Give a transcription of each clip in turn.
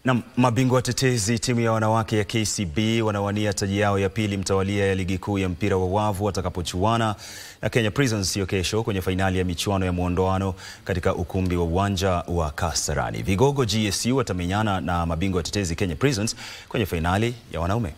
Na mabingwa watetezi timu ya wanawake ya KCB wanawania taji yao ya pili mtawalia ya ligi kuu ya mpira wa wavu watakapochuana na Kenya Prisons hiyo kesho kwenye fainali ya michuano ya muondoano katika ukumbi wa uwanja wa Kasarani. Vigogo GSU watamenyana na mabingwa watetezi Kenya Prisons kwenye fainali ya wanaume.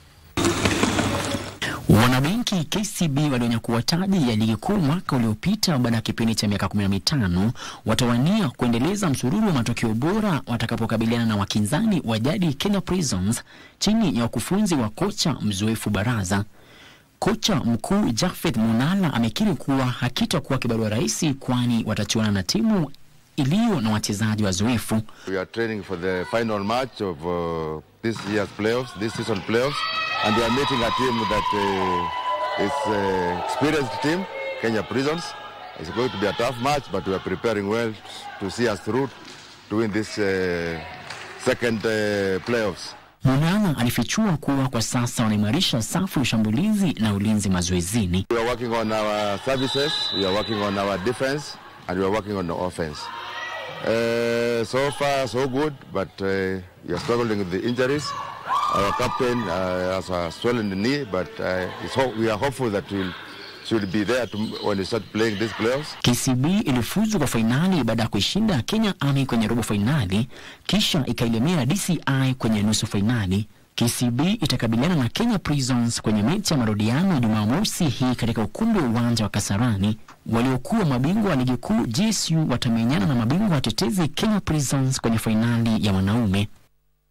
Wanabenki KCB walionyakua taji ya ligi kuu mwaka uliopita baada ya kipindi cha miaka 15 watawania kuendeleza msururu wa matokeo bora watakapokabiliana na wakinzani wa jadi Kenya Prisons chini ya ukufunzi wa kocha mzoefu Baraza. Kocha mkuu Jafeth Munala amekiri kuwa hakitakuwa kibarua rahisi, kwani watachuana na timu iliyo na wachezaji wazoefu. We are training for the final match of uh, this year's playoffs, this season playoffs, and we are meeting a team that uh, is uh, experienced team, Kenya Prisons. It's going to be a tough match, but we are preparing well to see us through to win this uh, second uh, playoffs. Munala alifichua kuwa kwa sasa wanaimarisha safu ya ushambulizi na ulinzi mazoezini. We are working on our services, we are working on our defense, and we are working on the offense. Uh, so far, so good, but uh, we are struggling with the injuries. Our captain uh, has a swollen knee, but uh, it's ho- we are hopeful that we'll should be there to, when we start playing these playoffs. KCB ilifuzu kwa fainali baada ya kuishinda Kenya Army kwenye robo fainali, kisha ikailemea DCI kwenye nusu fainali. KCB itakabiliana na Kenya Prisons kwenye mechi ya marudiano Jumamosi hii katika ukumbi wa uwanja wa Kasarani. Waliokuwa mabingwa wa ligi kuu GSU watamenyana na mabingwa watetezi Kenya Prisons kwenye fainali ya wanaume.